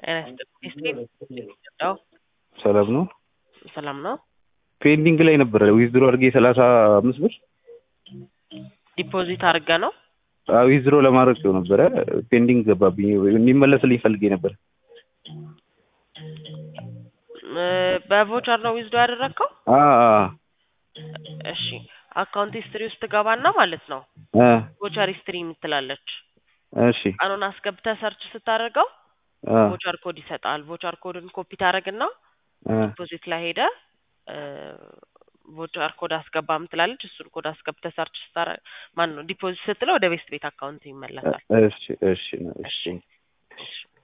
ጤና ሰላም ነው። ሰላም ነው። ፔንዲንግ ላይ ነበረ ዊዝድሮ አድርጌ ሰላሳ አምስት ብር ዲፖዚት አድርገ ነው። ዊዝድሮ ለማድረግ ነው ነበረ ፔንዲንግ ገባብኝ። እንዲመለስልኝ ፈልጌ ነበር። በቮቸር ነው ዊዝዶ ያደረግከው? አ አ እሺ አካውንት ሂስትሪ ውስጥ ትገባና ማለት ነው አ ቮቸር ሂስትሪ የምትላለች እሺ ቀኑን አስገብተህ ሰርች ስታደርገው አ ቮቸር ኮድ ይሰጣል። ቮቸር ኮድን ኮፒ ታደርግና አ ዲፖዚት ላይ ሄደ ቮቸር ኮድ አስገባ ምትላለች። እሱን ኮድ አስገብተህ ሰርች ስታደርግ ማን ነው ዲፖዚት ስትለው ወደ ቤስት ቤት አካውንት ይመለሳል። እሺ እሺ እሺ